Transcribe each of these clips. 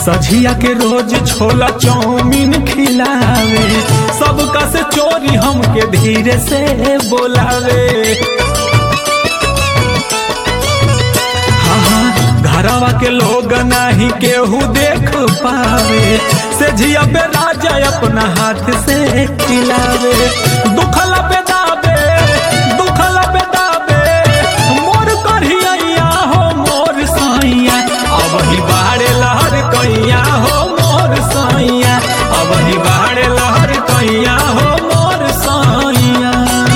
सझिया के रोज छोला चाउमीन खिलावे सबका से चोरी हमके धीरे से बोलावे हाँ हाँ घरवा के लोग नाही केहू देख पावे से झिया पे राजा अपना हाथ से खिलावे दुखला पे दाबे दुखला पे दाबे मोर कढ़िया हो मोर साइया अब ही बाड़े लहर कैया हो मोर साइया अब ही बाड़े लहर कैया हो मोर साइया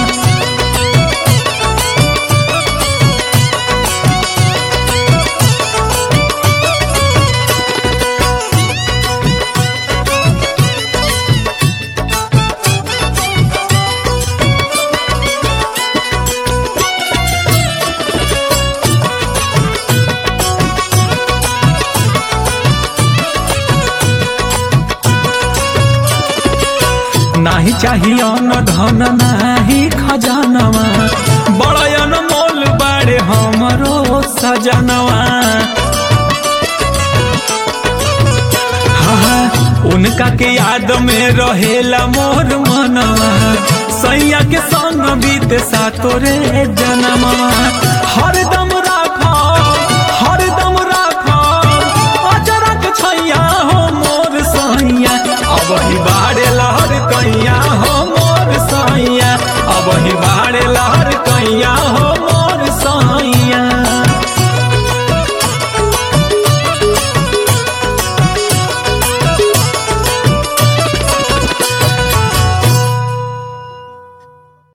नाही चाहिए न धन नाही खजानवा बड़यन मोल बाड़े हमरो सजनवा हाँ, उनका के याद में रहेला मोर मनवा सैया के संग बीते सातोरे जनमवा हर